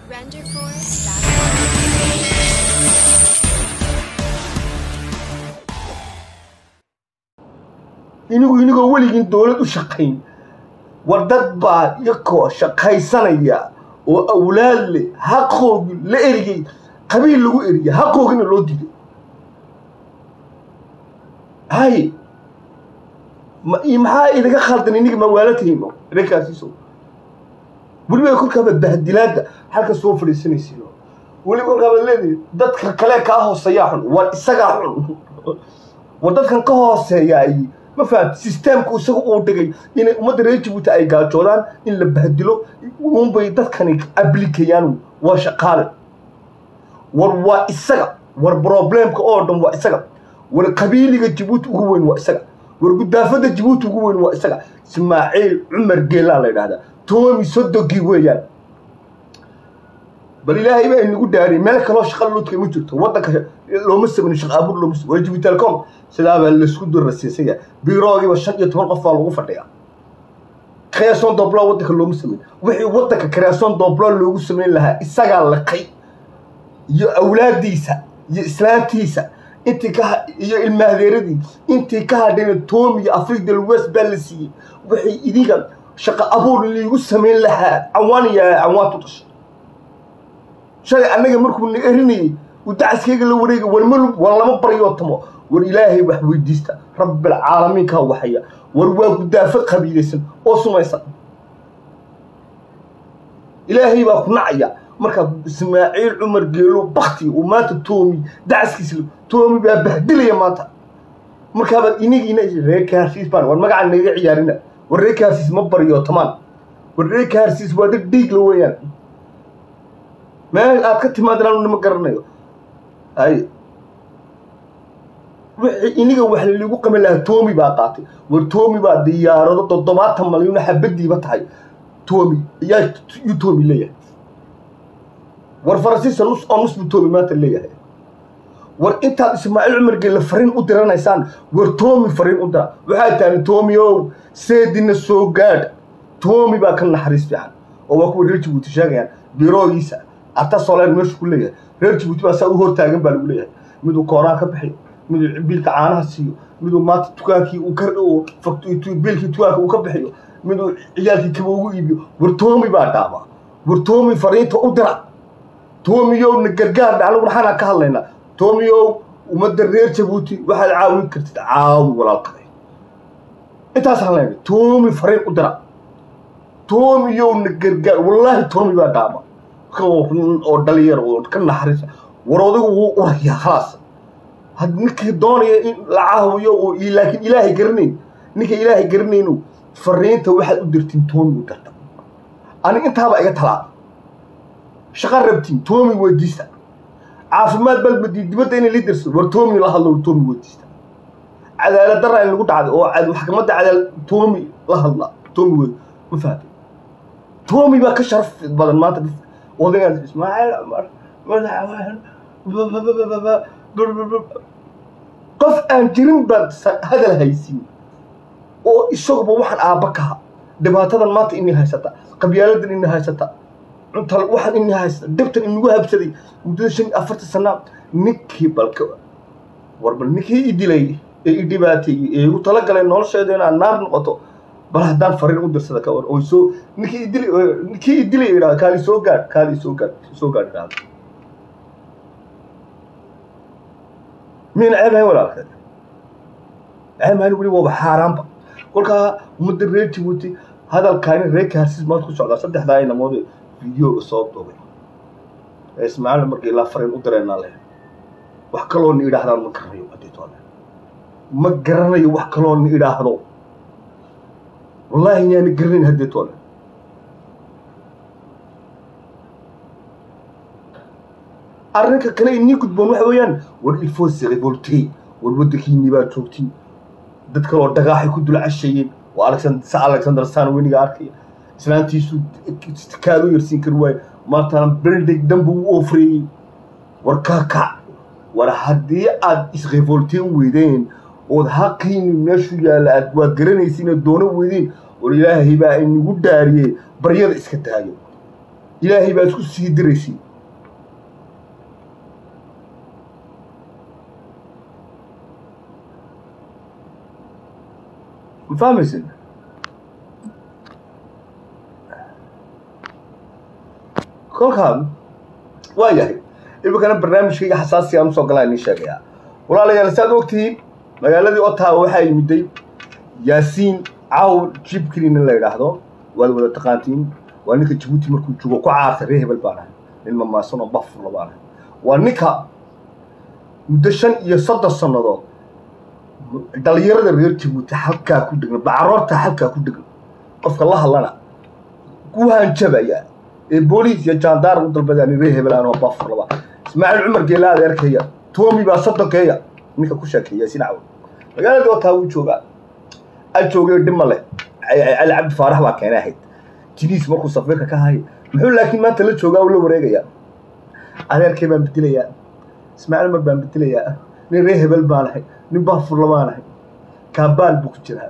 RenderForce.com. inigu inigoo weligiin dowlad u shaqayn war dad baa iyakoo shaqaysanaya oo awlaad leh haqoogii la eriyey qabiil lagu eriyey haqoogina loo diiday hay ma iyo maxaa idaga khaldan iniga mawaalatayno idinkaasiiso weliba kolkaaba bahdilaada halka soo fadhiisanaysiin weliba kolkaaba leedahay dadka kale kaa hooseeyaa xun war isagaa xun war dadkan ka hooseeyaay ma fahamti sisteemku isaga uu dhigay inay ummadda reer jabuuti ay gaajoodaan in la bahdilo unbay dadkani ablikayaan waa shaqaale war waa isaga war problemka oo dhan waa isaga war qabiiliga jabuuti ugu weyn waa isaga war gudaafada jabuuti ugu weyn waa isaga ismaaciil cumar geelaa la yidhahdaa toomi sodogii weeyaan bal ilaahay baa inagu dhaariyay meel kaloo shaqa luudka ma jirto waddanka looma samayn shaqa abuur looma samayn waa jabuuti telecom sidaabaa laisku durasiisaya biroogiiba shan iyo toban qof baa lagu fadhiyaa creation doblo waddanka looma samayn wixii waddanka creation doblo loogu samayn lahaa isagaa laqay iyo awlaadiisa iyo islaantiisa intii ka iyo ilmaadeeradii intii ka hadhayna tom iyo africa del west baa la siiyey wixii idiga shaqa abuur liigu samayn lahaa cawaan iyo cawaantu dhashay shalay annaga markuu na erinayey uu dacaskayga la wareegay war malub war lama baryootamo war ilaahay wax weydiista rabbilcaalamiinkaa waxaya war waa gudaafad qabiilaysan oo sumaysan ilaahay baa ku nacaya markaa ismaaciil cumar geelo bakti uu maanta toomi dacaskiisa toomi baa bahdilaya maanta markaabaad inigiina reer kaarsiis baan war magacaan naga ciyaarina war reer kaarsiis ma baryootamaan war reer kaarsiis waa dad dhiigla weeyaan meel aad ka timaadin anu nima garanayo hay wixii iniga wax lagu qaban lahaa toomi baa qaatay war toomi baa diyaarado toddobaatan malyuun xabadiiba tahay toomi yaa yuu toomi leeyahay war faransiiska nus oo nus buu toomi maanta leeyahay war intaad ismaaciil cumar geelle fariin u diranaysaan war toomi fariin u dira waxaa taani toomi ow seedina soo gaadh toomi baa ka naxariis fiican oo waa kuwa reer jabuuti sheegayaan biroogiisa arta soleer meeshu ku leeyahay reer jabuuti baa saa u hortaagan baa lagu leeyahay miduu kooraan ka bixiyo miduu biilka caanaha siiyo miduu maanta dukaankii uu ka biilkii dukaanka uu ka bixiyo miduu ciyaalkii kaba ugu iibiyo war toomi baa dhaama war toomi fariinta u dira toomiyow na gargaar anagu maxaanaa ka hadlaynaa toomiyow ummadda reer jabuuti waxaad caawin kartid caawi walaalkaday intaasaan leenay toomi fariin u dira toomiyow na gargaar wallaahi toomi baa dhaama oo dhalinyar oo ka naxariisa war odigu wuu urayaa khalaas had ninkii doonaya in la caawiyo oo laakiin ilaahay garanayn ninka ilaahay garanaynu fariinta waxaad u dirtiin toomi u dirta aniga intaaba iga talaa shaqa rabtiin toomi weydiista caafimaad balbadi dibadda inay la dirso war toomi la hadlo toomi weydiista cadaalad darra in lagu dhacday oo maxkamadda cadaalad toomi la hadla toomi wey ma fahatay toomi baa ka sharaf badan maanta odagaan ismaaciil cumar qof aan jirin baad hadal haysin oo isaguba waxaan aabba kaha dhibaatadan maanta inii haysata qabyaaladan inii haysata cunta waxaan inii haysata dhibtan inagu habsaday muddada shan iyo afartan sanaa ninkii balka war bal ninkii i dilay ee i dhibaateeyey ee igu talagalay nolosheeda inaad naar noqoto bal haddaan fariin u dirsada ka war oo soo ninkii i dilay ninkii i dilay idhahda kaali soo gaadh kaali soo gaadh soo gaadh idhahda miyayna ceeb ahayn walaalkeed ceeb ahayn weli waaba xaaraanba kolkaa ummadda reer jabuuti hadalkaani reer kaarsiis maanta ku socdaa saddexdaa inamood videoga soo duubay ee ismaaciil markii ilaa fariin u direynaa leh wax kaloo ni idhaahdaan ma garanayo adeetoole ma garanayo wax kaloo ni idhaahdo wallaahi inaana garanayn hadeetoole arrinka kale inii gudboon waxa weeyaan war ilfoose revolte war waddankiinii baa joogtiin dad kaloo dhagaaxay ku dul casheeyeen oo sa alexander san weniga arkaya islaantiisu kaadu yarsiin kari waayo maantana beldeg danbu u ofreeyey war kaa kac war haddii aad isrevolteen weydeen ood haqiini meeshu yaalla aad waad garanaysiin ood doono weydeen war ilaahay baa inagu dhaariyey baryada iska daayo ilaahay baa isku sii diraysiin ma fahmaysin kolkaan waa yahay iminkana barnaamijkayga xasaasi aan usoo galaa inii sheegayaa walaalayaal saad ogtihiin magaaladii ottawa waxaa yimiday yaasiin caw jibkrin in la yidhaahdo waad wada taqaantiin waa ninka jabuuti markuu joogo ku caartay ree hebel baan ahay nin mamaasan oo bafurla baan ahay waa ninka muddo shan iyo soddon sannadood dhalinyarada reer jabuuti halkaa ku dhegan bacaroorta halkaa ku dhegan qofka la hadlana ku hanjabaya ee booliis iyo jaandaar u dalbadaan ree hebel aan oo bafurlaba ismaaciil cumar geela adeerkaya toomi baa soddonkeeya ninka ku sheekeeya sinacaw magaaladii otaa wuu joogaa a joogay dhima leh cali cabdi faarax baa keenay ahayd jiniis markuu safiirka ka haya muxuu laakiin maanta la joogaa oo la wareegayaa adeerkay baan bedelayaa ismaaciil cumar baan bedelayaa nin ree hebel baan ahay nin baafurla baan ahay kaabaal buu ku jiraa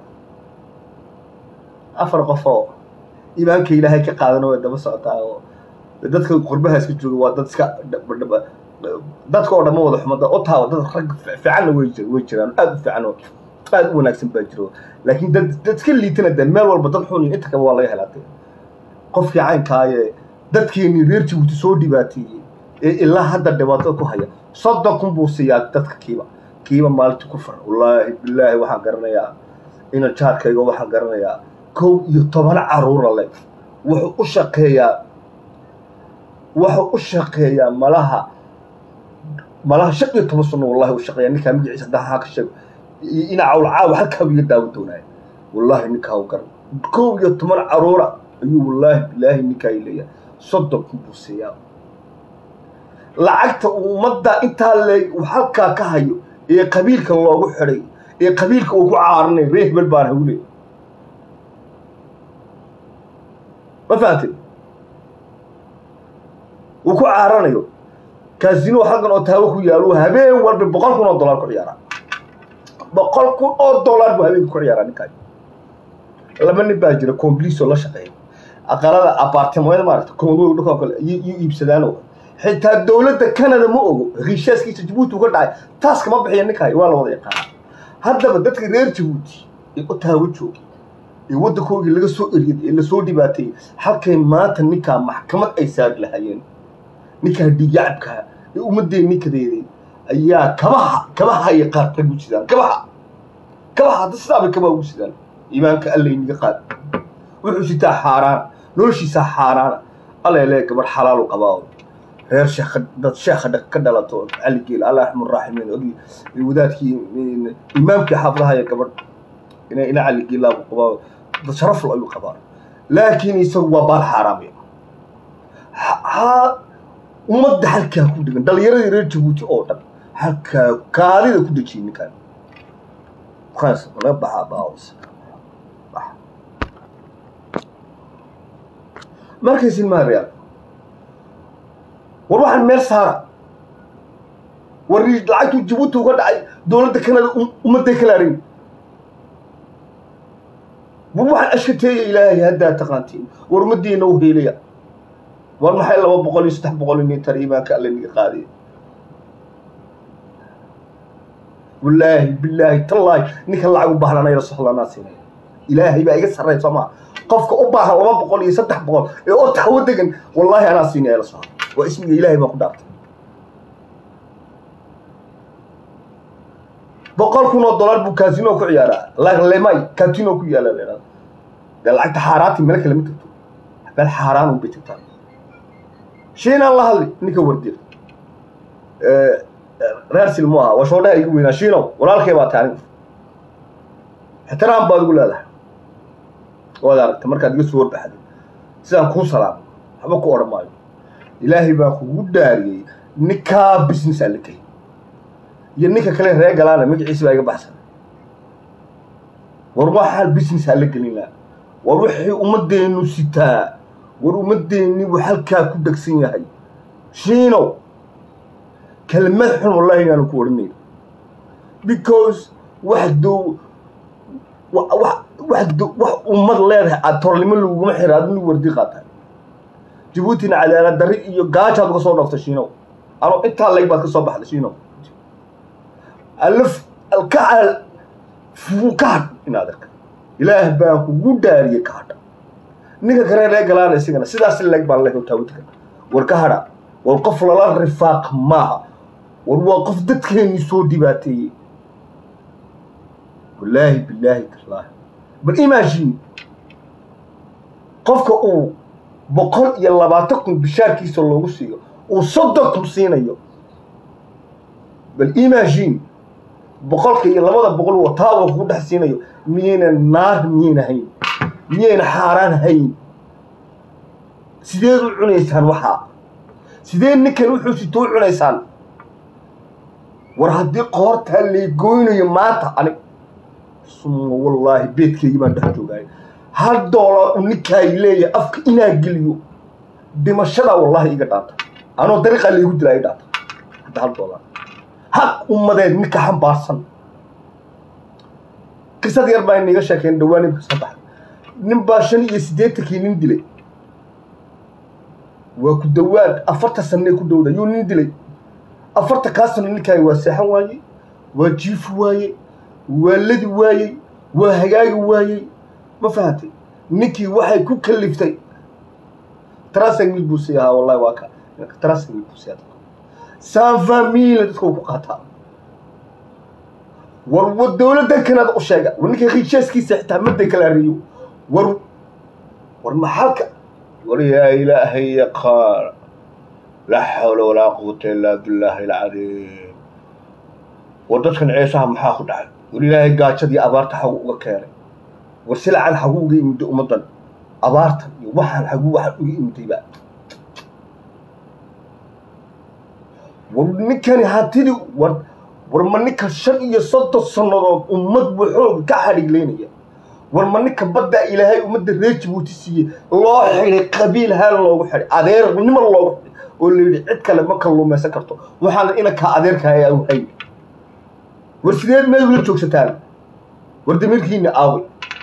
afar qof oo iimaanka ilaahay ka qaadana way daba socotaa oo dadka qurbaha iska jooga waa dad iska dadka oo dhan ma wada xumada otawa dad rag fiicanna way way jiraan aad u fiican oo aad u wanaagsan baa jiro laakiin dad dad iska liitana dee meel walba dad xun inta kaba waa laga helaatay qofkii caynkaaye dadkeenii reer jabuuti soo dhibaateeyey ee ilaa hadda dhibaatada ku haya soddon kun buu siiyaa dadka kiiba kiiba maalintii ku far wallaahi bilaahi waxaan garanayaa ina jaarkayga waxaan garanayaa kow iyo toban caruura leh wuxuu u shaqeeyaa wuxuu u shaqeeyaa malaha malaha shan iyo toban sano wallahi u shaqeeyaa ninkaa magaciisa hadda haa ka sheego ina cawlcaawa halkaa iga daawan doonaya wallaahi ninkaa u garan kow iyo toban caruura ayuu wallaahi bilaahi ninkaa i leeyahay soddon kun buu siiyaa lacagta ummadda intaa leeg uu halkaa ka hayo ee qabiilka loogu xidhay ee qabiilka uu ku caaranay ree hebel baan hawle ma fahamtay uu ku caaranayo kaasino halkan oo taawo ku yaalo habeen walba boqol kun oo dollar ku ciyaaraa boqol kun oo dollar buu habeenka ku ciyaaraa ninkaan laba nin baa jira combliso la shaqeeya aqalada apartimoyada maaragta komodo dhulka kale iyo iibsadaano xitaa dowladda canada ma ogo heshiiskiisa jabuuti uga dhacay taas kama bixiya ninkaay waa la wada yaqaana haddaba dadka reer jabuuti ee otaawo joogay ee waddankoogii laga soo eriyay ee lasoo dhibaateeyey halkay maanta ninkaa maxkamad ay saari lahaayeen ninkaa dhiigyacabkaa ee ummaddeen ninkadeeday ayaa kabaha kabaha ay qaar rag u sidaan kabaha kabaha hadda sidaa bay kabaha ugu sidaan iimaanka alla iniga qaad wuxuu sitaa xaaraan noloshiisaa xaaraana alleele gabadh xalaalu qabaa reer sheekha dad sheekha ka dhalato caligeel allah raxmu raaximiin ogi wadaadkii imaamkii xaafadaha ee gabadh ina ina caligeelaa qabaa dad sharaflo ayuu qabaa laakiin isagu waa baal xaaraamaya ha ummadda halkaa ku degan dhalinyaradii reer jabuuti oo dhan halkaa kaadida ku dejiyay ninkaan kaas laga baxaa baawis markaysin maariyaal war waxaan meel saara war lacagtuu jabuuti uga dhacay dowladda canada ummadday kala arin war waxaan ashkateeya ilaahay haddaa taqaantiin war ummaddiina u heelaya war maxay laba boqol iyo saddex boqol mitar iimaanka alle niga qaadaya wallaahi bilaahi tallaahi ninka lacag u baahnaan ayla soxlanaa siinaya ilaahay baa iga sarray soo maa qofka u baahan laba boqol iyo saddex boqol ee oo tawo degan wallaahi anaa siinaya la soxla waa ismiga ilaahay baan ku dhaartay boqol kun oo dollar buu casino ku ciyaaraa lemay catino ku yaala leedaa dee lacagta xaaraanti meel kale ma tagto meel xaaraan un bay tagtaa shiinaan la hadli ninka wardir reer silmo aha waa shoodhaha igu weynaa shiinow walaalkay baa tahay anigu ixtiraam baad ugu leedahay waad aragta markaad iga soo warbaxday sidaan kuu salaamo waxba ku odhan maayo ilaahay baa kugu dhaariyey ninkaa business aa la gey iyo ninka kale ree galaana magaciisa baa iga baxsan war waxaa business aa la gelin laha war wixii ummaddeenu sitaa war ummaddeennii buu halkaa ku dhegsan yahay shiinow kelmad xun wallahi inaanu ku odhanayn because wax dow wax wax ummad leedahay aad tornimo laguguma xira adinu wardi qaataa jabuutina cadaalad darri iyo gaajaad uga soo dhooftay shiinow anoo intaa layg baad ka soo baxday shiinow alaf alkacal fuu ka hadh inaad arka ilaah baan kugu dhaariyey ka hadha ninka kale ree galaana isagana sidaas leg baan leh taawidka war ka hadha war qof lala rifaaq maaha war waa qof dadkeennii soo dhibaateeyey wallaahi billaahi tallaahi bal imagine qofka uu boqol iyo labaatan kun bishaarkiisa loogu siiyo uu soddon kun siinayo bal imagine boqolka iyo labada boqol wataa uu kugu dhex siinayo miyayna naar miyayna hayn miyayna xaaraan hayn sideed u cunaysaan waxaa sidee ninkan wuxuu sito u cunaysaan war haddii qoortaa leegoynayo maanta anig suma wallaahi beedkeygii baan dhex joogaay hal doolar uu ninkaay leeyahay afka inaa geliyo dhimashadaa wallaahi iga dhaanta anoo dariiqaa laygu dilaa i dhaanta hadda hal doolar haq ummadeed ninka xambaarsan qisad yar baa inaga sheekeen dhawaan imka soo baxay nin baa shan iyo siddeetankii nin dilay waa ku dawaad afarta sanee ku dhowda yuu nin dilay afarta kaa sano ninkaay waa seexan waayey waa jiifi waayey waa ladi waayey waa hagaagi waayey ma fahatay ninkii waxay ku kaliftay trasing mil buu sii ahaa wallahi waa ka trasing mil buu sii ahaa sanfa mil dadka uu ku qaataa war war dowladdan kanaad u sheega war ninka khiisheeskiisa xitaa maday kala ariyo war war maxalka war yaa ilaahay yaqaan laa xawla walaa quwata illaa billaahi alcadiim war dadkan ceesaha maxaa ku dhacay war ilaahay gaajadii abaarta xagu uga keenay war silacan xagu uga imiday ummaddan abaartan iyo waxaan xagu waxaan uga imidayba war ninkani hantidii war war ma ninka shan iyo soddon sannadood ummad buu xoog ka xadhiglaynaya war ma ninka baddaa ilaahay ummadda reer jabuuti siiyey loo xidhay qabiil haan loogu xidhay adeernimo loogu xidhay oo la yidhi cid kale ma kalluumaysan karto waxaana inankaa adeerkaaya au hay war sideed meel ula joogsataan war damiirkiina aaway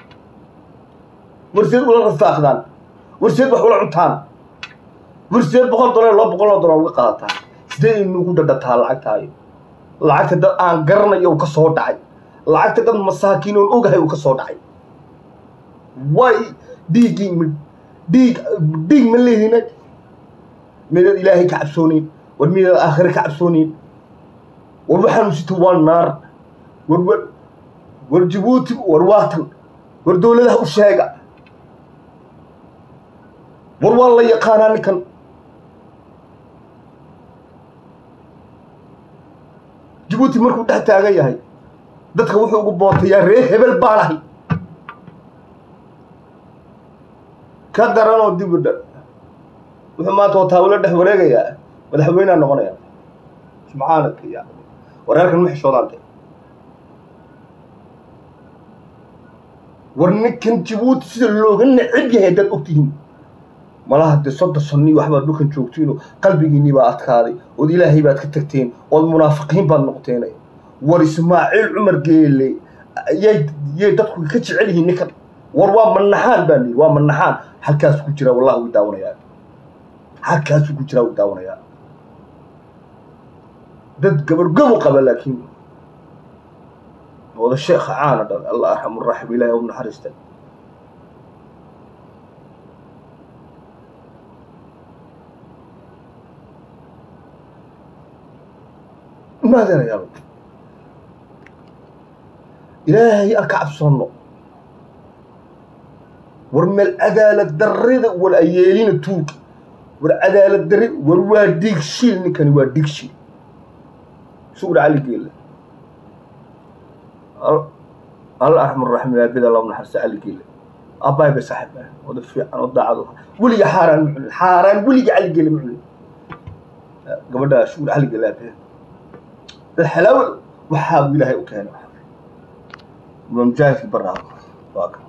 war sideed ula rafaaqdaan war sideed wax ula cuntaan war sideed boqol dolar laba boqol oo dolar uga qaadataan sidee inugu dhadhataa lacagtaayo lacagta dad aan garanayo uu ka soo dhacay lacagta dad masaakiin oon ogahay uu ka soo dhacay way dhiiggii m dhiig dhiig ma leehina midaad ilaahay ka cabsoonayn war midaad aakhire ka cabsoonayn war waxaanu sito waa naar war war war jabuuti war waatan war dowladaha u sheega war waa la yaqaanaa ninkan jabuuti markuu dhex taagan yahay dadka wuxuu ugu bootayaa ree hebel baan ahay ka daranoo dib u dha wuxuu maanta wataawilo dhex wareegayaa madaxweynea noqonaya subxaanaka ya wareerkan ma xishoodaan war ninkan jabuuti sida looga necab yahay haddaad ogtihiin malaha dee soddon sannii waxbaad dhulkan joogtiinoo qalbigiinnii baa adkaaday ood ilaahay baad ka tagteen ood munaafiqiin baad noqteen war ismaaciil cumar geele yay yay dadku ka jecel yihiin ninkan war waa manaxaan baa lihi waa manaxaan halkaasuu ku jiraa wallahi wuu daawanayaa halkaasuu ku jiraa wuu daawanayaa dad gabargobu qaba laakiin wada sheekha caana dhan allah arxamu raxim ilaahay u naxariista maadanayaal ilaahay aan ka cabsoonno war meel cadaalad darrida war ayeelina tuuga war cadaalad darri war waa dhiig shiil ninkani waa dhiig shiil sugur cali geelle alla arxam raxim aabida allahu naxariista cali geelle abbaay bay saaxiib ah wada fiican oo daacad u weliga xaaraan ma cunin xaaraan weliga cali geelle ma cunin gabadha sugur cali geelle aabida dad xalaawo waxaa buu ilaahay u keenay waa mujaahidkii barraa waa kan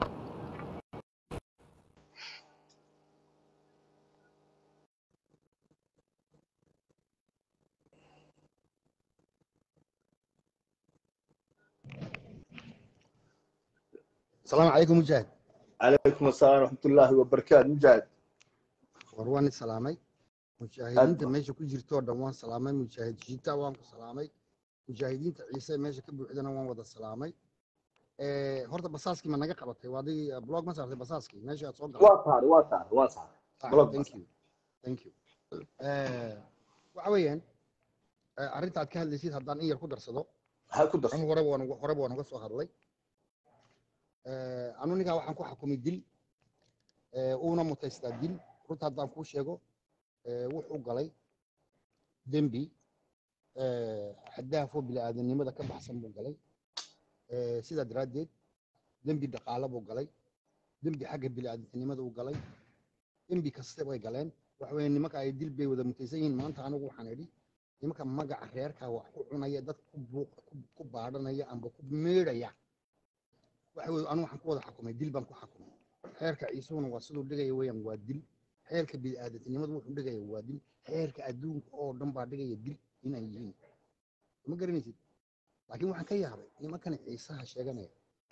السلام عليكم مجاهد عليكم السلام ورحمة الله وبركاته مجاهد war waan is salaamay mujaahidiinta meesha ku jirto oo dhan waan salaamay mujaahid shiita waan ku salaamay mujaahidiinta ciise meesha ka buuxdana waan wada salaamay Eh, horta basaaskii ma naga qabatay waa adig blog ma saartay basaaskii meesha aad soo galay waa saaray waa saaray waa saaray Ah, blog thank you thank you Eh, waxa weeyaan eh, arrinta aad ka hadlaysid haddaan in yar ku darsado ha ku darso anu horeba waan uga- horeba waan uga soo hadlay Eh, anu ninkaa waxaan ku xukumay dil Eh, uuna mutaystaa dil runta haddaan kuu sheego eh, wuxuu galay dembi eh, xadaafoo bini'aadanimada ka baxsan buu galay Eh, sidaa daraaddeed dembi dhaqaale buu galay dembi xagga bini'aadanimada uu galay dembi kaste way galeen waxa weeye nimanka ay dil bay wada mutaysan yihiin maanta anigu waxaan idhi nimanka magaca reerka wax ku cunaya dad ku buuq ku- ku baadhanaya amba ku meedhaya waxa weye anigu waxaan ku wada xukumay dil baan ku xukumay xeerka ciisuhuna waa siduu dhigaya weeyaan waa dil xeerka bini'aadanimadu wuxuu dhigaya waa dil xeerka adduunka oo dhan baa dhigaya dil inay yihiin ma garanaysid laakiin waxaan ka yaabay nimankan ciisaha sheeganaya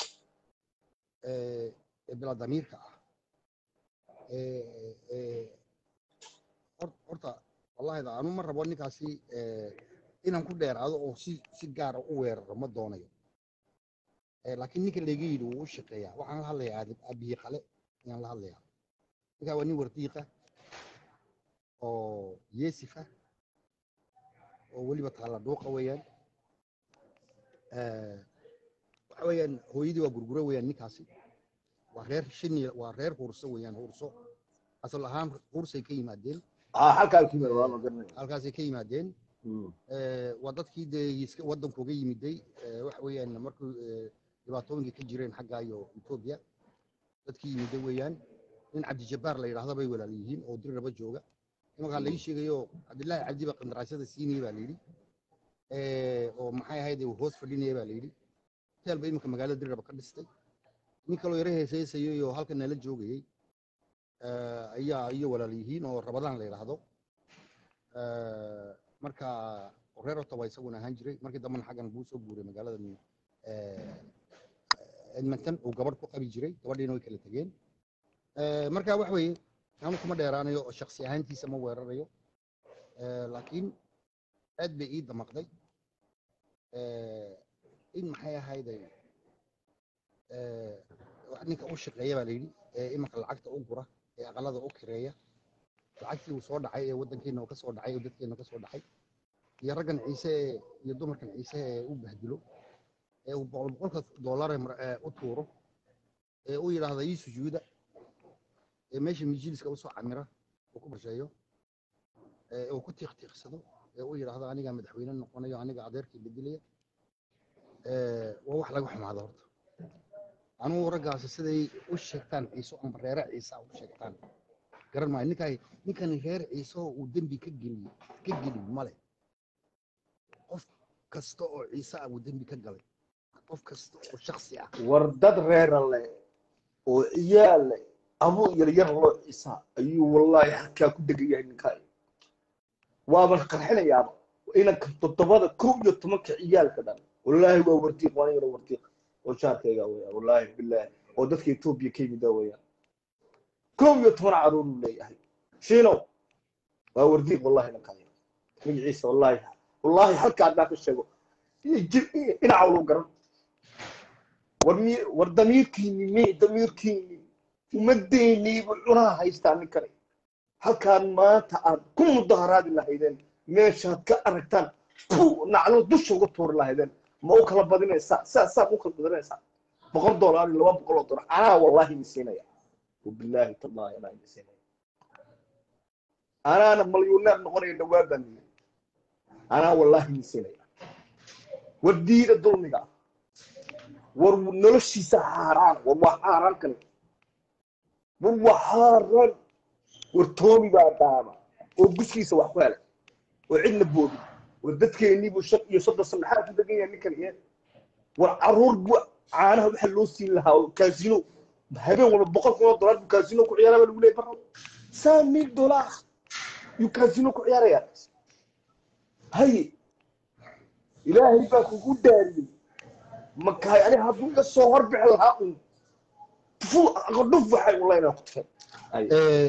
ee ee bilaa damiirka ah ee ee hor- horta wallahi da anu ma rabo ninkaasi ee, inaan ku dheeraado oo si si gaara u weeraro ma doonayo Eh, laakiin ninka layga yidhi wuu u shaqeeyaa waxaan la hadlayaa aadab abiyi qale ayaan la hadlayaa ninkaa waa nin wardiiqa oo yeesifa oo weliba taalla dhuuqa weeyaan Eh, waxa weeyaan hooyadii waa gurguro weeyaan ninkaasi waa reer shini waa reer hurso weeyaan hurso asal ahaan hursay ka yimaadeen ha halkaa ku yimid waa ma garanaya halkaasay ka yimaadeen Mm. Eh, waa dadkii dee iska waddankooga yimiday eh, waxa weeyaan markuu eh, dhibaatooyinkii ka jireen xagga iyo etoobiya dadkii yimiday weeyaan nin cabdijabbaar la yidhaahdo bay walaal yihiin oo dir raba jooga imankaa laii sheegayo cabdillaahi cabdi baa qandaraasyada siinaya baa layidhi Eh, oo maxay ahayd uu hoos fadhinaya baa layidhi hoteel ba iminka magaalada dir raba ka dhistay nin kaloo yara heeseysayay oo halkan nala joogayey eh, ayaa iyo walaal yihiin oo rabadaan la yidhaahdo Eh, marka reer ottawa isaguna ahaan jiray markii dambena xaggan buu soo guuray magaalada edmonton uu gabadh ku qabi jiray gabadhiina way kala tegeen Eh, marka wax weeye anu kuma dheeraanayo oo shaksi ahaantiisa ma weerarayo Eh, laakiin aad bay ii damaqday Eh, in maxay ahayday eh, wax ninka u shaqeeya baa layidhi ee imanka lacagta u gura ee aqalada u kireeya lacagtii uu soo dhacay ee waddankeena uu ka soo dhacay oo dadkeena ka soo dhacay iyo raggan ciise ee iyo dumarkan ciise ee u bahdilo ee uu boqol boqolka doollar ee mar- ee u tuuro ee u yidhaahda ii sujuuda ee meesha majliska usoo camira uu ku barsheeyo ee uu ku tiiqtiiqsado ee u yidhaahdo anigaa madaxweyne noqonayo aniga adeerkii bedelaya ee waa wax laga xumaado horta anugu raggaasi siday u sheegtaan ciise amba reere ciise u sheegtaan garan maayo ninkaa ninkani reer ciise oo uu dembi ka geliy ka gelin male qof kasta oo ciise ah uu dembi ka galay qof kasta oo shaksi ah war dad reera leh oo ciyaal leh amu yaryar loo ciisa ayuu wallaahi halkaa ku degan yahay ninkaa waaba qarxinayaaba inanka toddobada kow iyo tobanka ciyaalka dhan wallaahi waa wardiiq waa yaro wardiiq oo jaarkayga weya wallaahi bilaahi oo dadka etoobiya ka yimida weya kow iyo toban caruur uu leeyahay shiinow waa wardiiq wallahi ninkaa magaciisa wallaahi wallaahi halkaa haddaan ka sheego dhinaca lu garan war mi war damiirkiini mi damiirkiini ummaddeeniibu cunaha haystaa ninkani halkaan maanta aad ku mudaharaadi lahaydeen meeshaad ka aragtaan pu naclo dusha uga tuuri lahaydeen ma u kala badinaysaa saa saa ma u kala badinaysaa boqol doolaar iyo laba boqol oo dolar anaa wallaahi idin siinaya wabilaahi tallaahi anaa idin siinaya anaana malyuuneer noqonaya dhawaa baan yiri anaa wallaahi idin siinaya war diida dulmiga war noloshiisa xaaraan war waa xaaraan kale war waa xaaraan war toomi baa daama oo guskiisa wax ku helay oo cidna boodi war dadkeeniibuu shan iyo soddon sano maxaa ku degan yahay ninkan iyo war caruur bu caanaha waxa loo siin lahaa oo kaasino habeen walba boqol kun oo dolar buu kaasino ku ciyaaraya baa lagu leeyahay barro saa mil dolar yuu kaasino ku ciyaaraya haye ilaahay baa kugu daariyey makaay ani hadduu iga soo horbixi lahaa un fu dhuf waxay ulaynaa ku tufay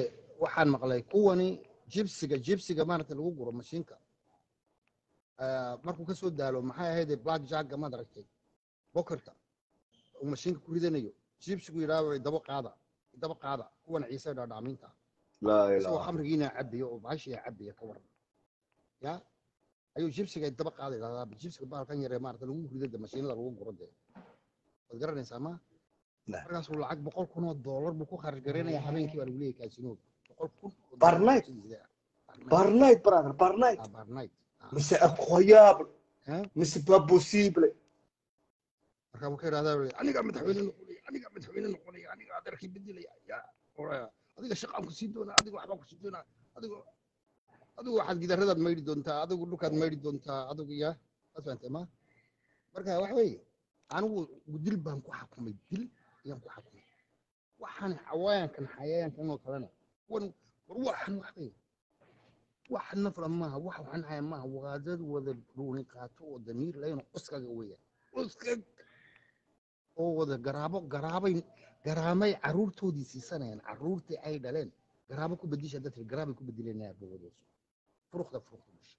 waxaan maqlay kuwani jibsiga jibsiga maaragta lagu guro mashiinka Ah, markuu kasoo daalo maxay ahayd black jacka maad aragtay bokerka uu mashiinka ku ridanayo jibsigu yidhaahdo daba qaada daba qaada kuwan ciise dhaadhaaminta laa isagoo ilaaha khamrigiina cabiyo oo baashii cabiya ka waran ya ayuu jibsiga daba qaada idhahdaa jibsiga baalkan yaree maarata lagu ridada mashiinada lagu guro dee waad garanaysaa ma Nah. markaasuu lacag boqol kun oo doolar buu ku kharash garaynaya habeenkii baa lagu leeyahay kaasinood boqol kun oo Per doolar night? sidiisa ah. Per night. barnight brother barnight Ah, per night. Ah. mise incroyable Hein? mise pas possible marka wuxuu yidhahdaa aniga madaxweyne noqonaya aniga madaxweyne noqonaya aniga adeerkii bedelaya ya oraya adiga shaqaan ku sii doonaa adiga waxbaan ku sii doonaa adigo adigu waxaad gidaradaad maydhi doontaa adigu dhulkaad maydhi doontaa adigu ya waad fahantay ma marka waxa weeye anigu dil baan ku xakumay dil ayaan ku xakumay waxaan xawayaankan xayayaankan oo kalena wan war waxan wax weeye wax nafla maaha wax waxan haya maaha waa dad wada ruuni qaato oo damiir layno uskaga weeyaan uskag oo wada garaabo garaabay garaamay caruurtoodii siisanayaan caruurtii ay dhaleen garaabo ku bedisha dadka garaabay ku bedelanayaan bawadoosu furuqda furuqda dhasha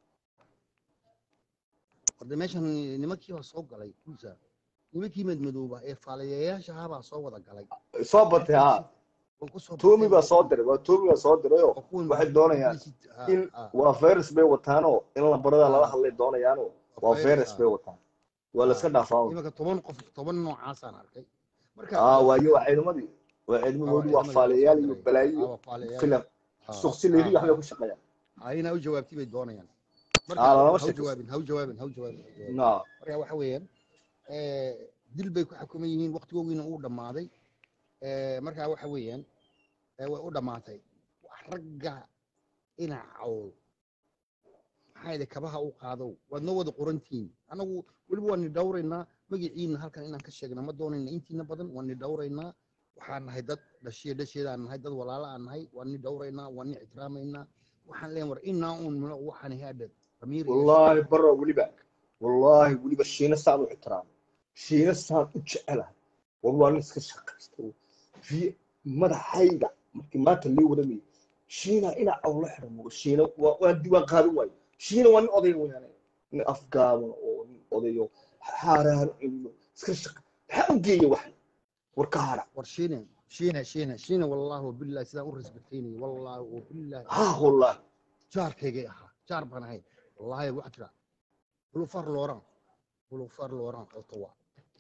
warda meeshan nimankii baa soo galay kulsa nimankii madmadooba ee faalayayaasha ahaa soo wada galay soo batay ha waan ku soo toomi batay, baa soo diray waa toomi baa soo dirayoo waa kuwan waxay doonayaan publicity- ah, in ah, waa virus bay wataanoo in lambarada lala Ah. hadlay doonayaanoo waa virus, virus ah. bay wataan waa la iska dhaafaa imanka toban qof toban noocaasaan arkay marka aa waayo waa ciidamadii waa ciidamadoodii waa faalayaal iyo balaayo iyo filan suqsi leedi waxbay ku shaqeeyaan ayna u jawaabtay bay doonayaan Ah, lama marka ha u sheekaysto. jawaabin ha u jawaabin ha u jawaabin ha u jawaabin. na marka waxa weeyaan eh, dil bay ku xukuman yihiin waqtigoogiina uu dhammaaday Eh, marka waxa weeyaan eh, way u dhammaatay wax ragga ina cawl maxaa yidhi kabaha u qaadow waad noo wada qorantihiin anagu weliba waan ni dhawraynaa magaciina halkan inaan ka sheegna ma doonayna intiina badan waan ni dhawraynaa waxaan nahay dad dhashiya dhasheedaan nahay dad walaala aan nahay waan ni dhawraynaa waan ni ixtiraamaynaa waxaan leen war inaa uun milo waxaan haadhe damiir iyo wallaahi baro weliba wallaahi weliba shiina saan u ixtiraamo shiina saan u jecelahay war waa nin iska shaqaysta fi madaxayga markii maanta lii wadamayay shiina inaa awla xirmo shiina waa waan diiwaan qaadan waayo shiina waa nin oday weyaane nin afgaaban oo nin odayo xaaraan celiyo iska shaqa maxaa u geeya waxan war ka hara war shiine shiine shiine shiine wallaahi wabillahi sidaan u respectaynayay wallaahi wabillahi ha wallaahi jaarkaygay ahaa jaar baan ahay wallaahi waxa jira bulufar looran bulufar looran ottawa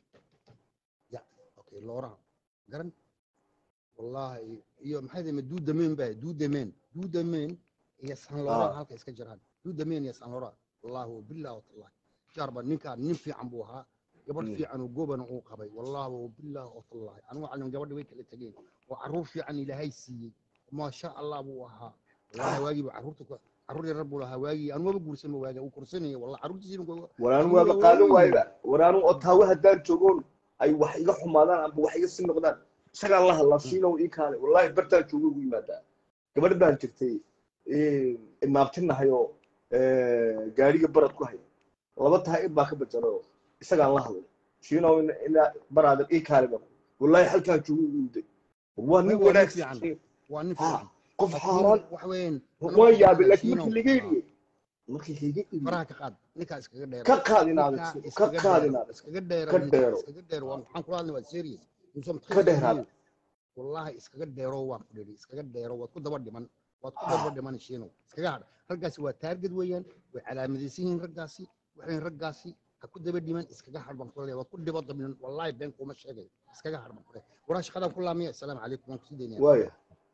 ya okay looran garan wallaahi iyo maxay dime duudameen baa duudameen duudameen iyo san looran Ah. halka iska jiraan duudameen iyo san looran wallaahi wabillahi watallahi jaar baan ninkaan nin fiican buu ahaa gabadh Mm. fiican oo goobana uu qabay wallaahi wabillahi watallahi anigu calin gabadhi way kala tegeen oo caruur fiican ilaahay siiyey maasha allah buu ahaa wallaahi waagii buu caruurta ku caruur yarar buu lahaa waagii anu maba guursan ba waaga uu korsanaya wallahi caruurtiisiina ku- waraanu waaba qaadan waayba waraanu otaawe haddaan joogoon ay wax iga xumaadaan amba wax iga sii noqdaan isagaan la hadlaa shiinow ii kaale wallaahi bartaan joogo ugu yimaadaa gabadh baan jirtay imaamtinahay oo gaariga barad ku haya laba tahay id baa ka bajaro isagaan la hadlay shiinow ina- ina baraadan ii kaale baa wallaahi halkaan joogo ugu yimday waa nin Waa nin wanaagsan fiican. waa nin Ha, fiican qof Laakiin xaaraan waxa weeyaan waan yaabay laakiin Shiinow, markii laga ah, eriyey markii laga eriyey faraha ka qaad ninkaa iskaga dheer ka qaadinaada Ninkaa ka iskaga qaadinaada dheero, iskaga dheero ka ninkaa dheero. iskaga dheero waan waxaan kula hadlay waa serious Insom ka taqis dheeraada iyo- wallahi iskaga dheero waan ku dhiri iskaga dheero waad ku daba dhiman waad ku daba dhiman shiinow iskaga hadh raggaasi waa taarged weeyaan way calaamadaysan yihiin raggaasi waxayn raggaasi ha ku daba dhiman iskaga hadh baan kula waad ku dhibo dabnan wallahi been kuma sheegay iskaga hadh baan kula waraa shaqadan ku laamiya assalaamu calaykum waan kusii daynaya waaya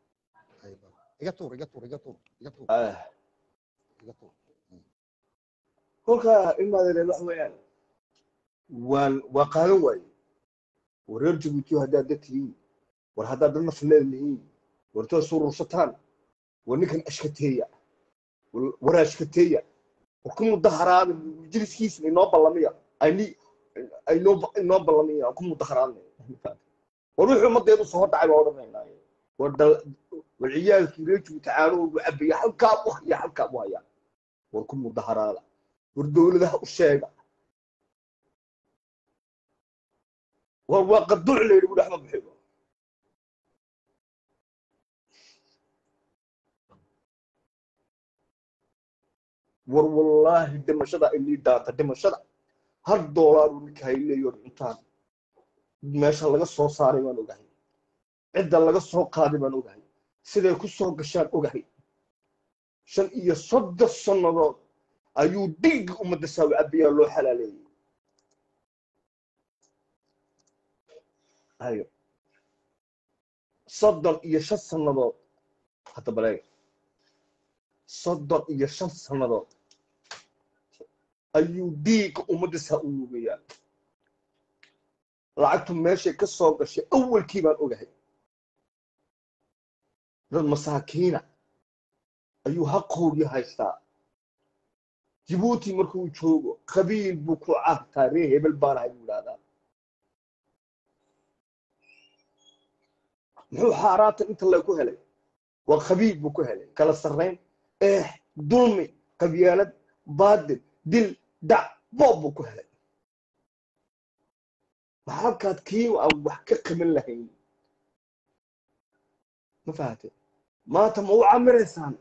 iga tuur iga tuur iga tuur iga tuur ah iga tuur kolkaa imaadeen waxa weeyaan waan waa qaadan waaye war reer jabuutiyo haddaad dad tihiin war haddaad dad naf leedihiin war tood surursataan war ninkan ashkateeya war- war ashkateeya war ku mudaharaada jiliskiisa inoo ballamiya ayni aynoo inoo ballamiya ku mudaharaadna war wuxuu ummadeedu soo dhacay baa odhanaynaa war dal war ciyaalkii reer jabuuti caanahoodu cabaya halkaa u haya halkaa u haya war ku mudaharaada war dowladaha u sheega war waa qaduuc la yidhi bu dhexma bixiyo war wallaahi dhimashada inii dhaanta dhimashada hal doolaaru ninka hay leeyo cuntaan meesha laga soo saaray baan ogahay cidda laga soo qaaday baan ogahay siday ku soo gashaan ogahay shan iyo soddon sannadood ayuu dhiigga ummadda saawi cabiyaa loo xalaaleeyey ayo soddon iyo shan sannadood hadda baleeg soddon iyo shan sannadood ayuu dhiigga ummadda saa u nuugayaa lacagtu meeshay ka soo gashay awalkii baan ogahay dad masaakiina ayuu haqoogii haystaa jibuuti markuu joogo qabiil buu ku caartaa ree hebel baanahay buu idhahdaa muxuu xaaraanta inta le ku helay waa qabiil buu ku helay kala sarrayn eex dulmi qabyaalad baadil dil dac boob buu ku helay maxalkaad kii aan wax ka qaban lahayn ma fahamte maanta ma u camiraysaan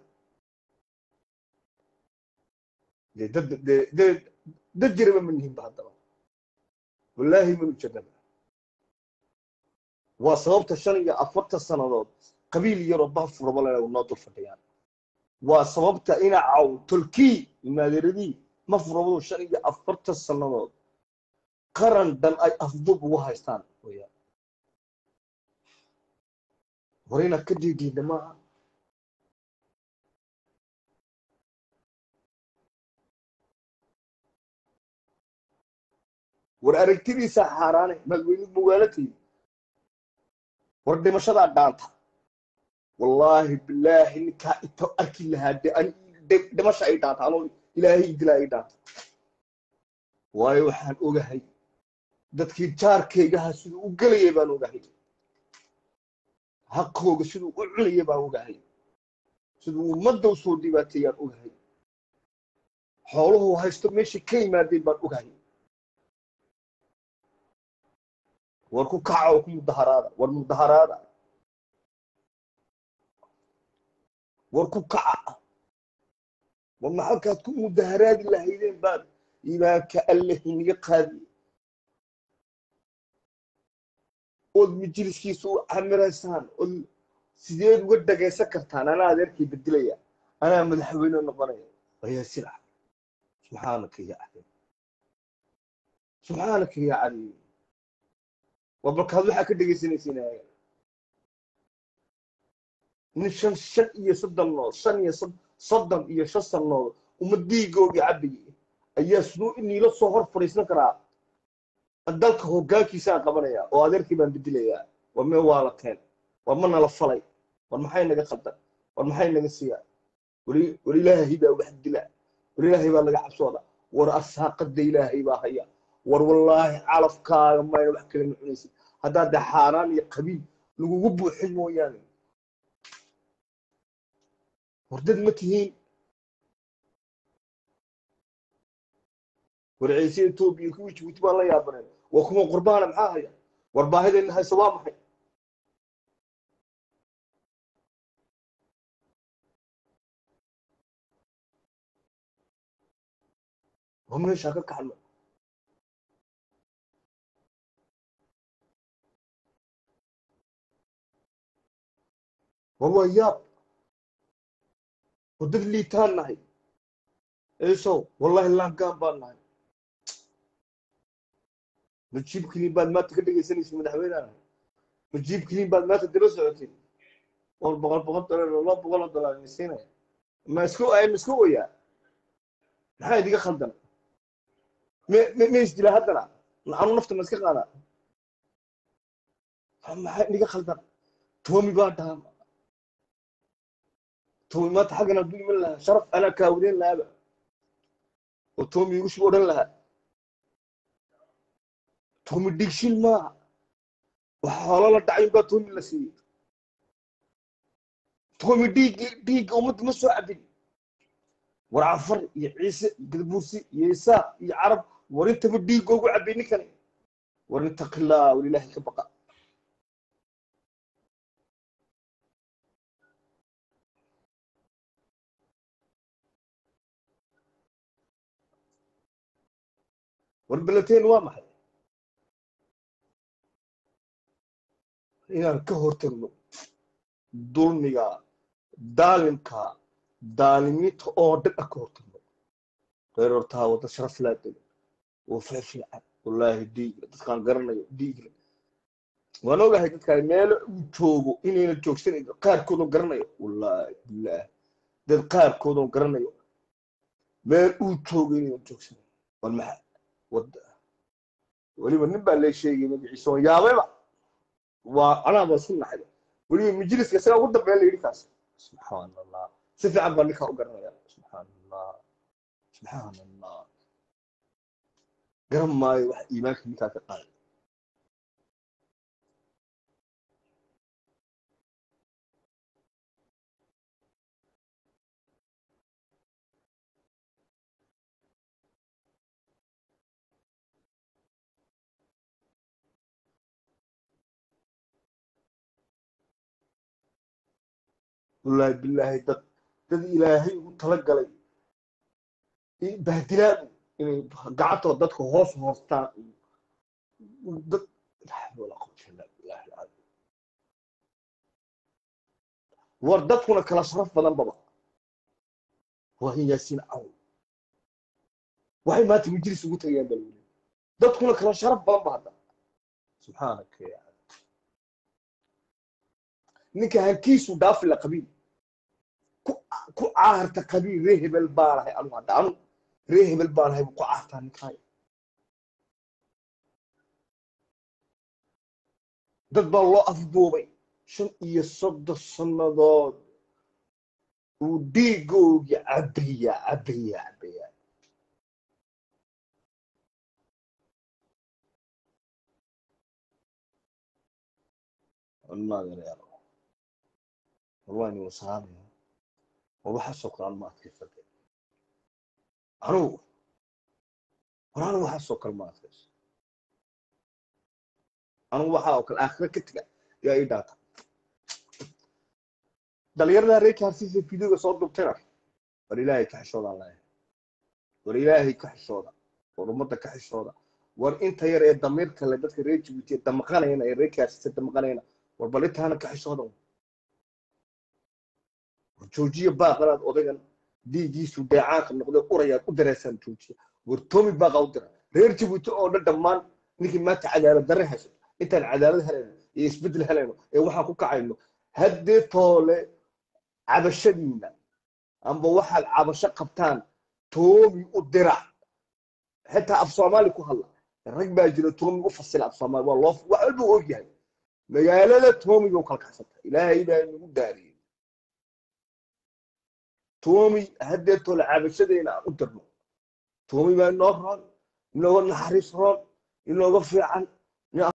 dee dad dee dee dad jiraba ma nihinba haddaba wallaahi manu jirnaba waa sababta shan iyo afartan sannadood qabiil yaroo baafuraba lena noo dul fadhiyaan waa sababta ina caw tolkii maadeeradii ma furabadu shan iyo afartan sannadood qaran dhan ay afdub ugu haystaan weyaan war inaad ka dhiidiina maaha war aragtidiisa xaaraane madaxweyne magaalatayda war dhimashadaa dhaanta wallaahi bilaahi ninkaa inta arki lahaa de an dhimasha ay dhaanta anoo ilaahay dilaa ay dhaanta waayo waxaan ogahay dadkii jaarkaygaha siduu u gelayay baan ogahay haqooga siduu u cunaya baan ogahay siduu ummadda u soo dhibaateeyaan ogahay xooluhu haysto meeshay ka yimaadeen baan ogahay war ku kaca oo ku mudaharaada war mudaharaada war ku kaca war maxalkaad ku mudaharaadi lahaydeen baad imaanka alle hiniga qaadi ood majliskiisa u camiraysaan ood sideed uga dhagaysan kartaan anaa adeerkii bedelaya anaa madaxweyne noqonaya ayaa silac subxaanaka ya caliim subxaanaka ya caliim waa balkaad waxaa ka dhegaysanaysiin nin shan shan iyo soddon nood shan iyo soddon iyo shan sannood uma diigoogii cabayay ayaa siduu iniila soo hor fadhiisan karaa dalka hoggaankiisaan qabanaya oo adeerkii baan bedelayaa war mee waa la keen war ma nala falay war maxay naga khaldan war maxay naga siiyaa war ilaahay baa wax dila war ilaahay baa laga cabsooda war arsaaqada ilaahay baa haya war wallaahi calafkaaga mayna wax kale ma cunaysid haddaad de xaaraan iyo qabiil lagugu buuxin mooyaane war dad ma tihiin war ciise etoobiya kuwii jibuuti baan la yaabaneen waa kuma qurbaana maxaa haya war baahidayna hayso waa maxay war meeshaa ka kaxno war waa yaab war dad liitaan nahay ciisow wallahi laangaan baan nahay majiib kiliin baad maanta ka dhegaysanaysa madaxweyneha majiib kiliin baad maanta daba socotay war boqol boqol dolar laba boqol oo dolar siinaya ma isku ay ma isku oyaa maxaa idiga khaldan me me me isdila haddana anu nafta ma iska qaada maxaa idiga khaldan toomi baa dhaama toomi maanta xaggan hadduu iman lahaa sharaf anaa kaawadeyn lahaaba oo toomi igu shub odhan lahaa toomi dhigshin maaha wax xoolo la dhacay baa toomi la siiyey toomi dhiiggi dhiigga ummadda ma soo cabin war cafar iyo ciise gadabuursi iyo isaaq iyo carab war intaba dhiiggoogu cabay ninkani war intaqilaa war ilaahay ka baqa war balateen waa maxay inaan ka hortagno dulmiga daalimka daalimiinta oo dhan aan ka hortagno reer hortaa wada sharaf laadega oo fiifiican wallaahi dhiigle dadkaan garanayo dhiigle waan ogahay dadkaan meelo uu joogo inayna joogsanayn qaarkoodoo garanayo wallaahi bilaah dad qaarkoodoo garanayo meel uu joogo inayna joogsanayn war maxaa wadda weliba nin baa lee sheegay magaciisa oo yaabayba waa anaaba si naxay weliba majliska isagaa ugu dambeyn la yidhi kaas subxaan allah si fiican baa ninkaa u garanaya subxaan allah subxaan allah garan maayo wax iimaanka ninkaa ka qaaday wallaahi bilaahi dad dad ilaahay ugu talagalay bahdilaadu inay gacantooda dadka hoos hoostaan dad wala quwwata illa billahi alcaliim war dadkuna kala sharaf badan baba waa in yaasiin caw waxay maanta majlis ugu tagayaan bal weli dadkuna kala sharaf badan ba hadda subxaanaka ya ninka hankiisu dhaafi la qabiil ku caarta qabiil ree hebel baa lahay anu hadda anu ree hebel baa lahay buu ku caartaa ninkaay dad baa loo afduubay shan iyo soddon sannadood uu dhiigoogii cabaya cabaya cabaya maagareero والله وصامي وبحثوا قرآن ما كيف أنو قرآن وحثوا قرآن ما كيف أنو وحاو كل آخر كتلة يا إيداتا دليرنا ريك هرسيسي فيديو صوت دكتور ولله كحشوض الله ولله كحشوض ورمضة كحشوض war inta yar ee damiirka le dadka reer jibuuti damaqanayna ee reerkaasisa damaqanayna war bal intaana ka xishoodan joojiya baaqanaad odaygan dhiiggiisu deecaanka noqday urayaad u dareysaan joojiya war tomi baaqa u dira reer jibuuti oo dhan dhammaan ninkii maanta cadaalad darre hayso intaan cadaalad helayno iyo isbeddel helayno ee waxaan ku kacayno haddee toole cabashadiina amba waxaad cabasho qabtaan toomi u dira xitaa af soomaali ku hadla rag baa jira toomi u fasila af soomaali waa loo wax walba og yahay magaalada toomi bay u kala kacsanta ilaahay baa nagu daariyey toomi haddee toole cabashadayna aan u dirno toomi baa inoo roon inooga naxariis roon inooga fiican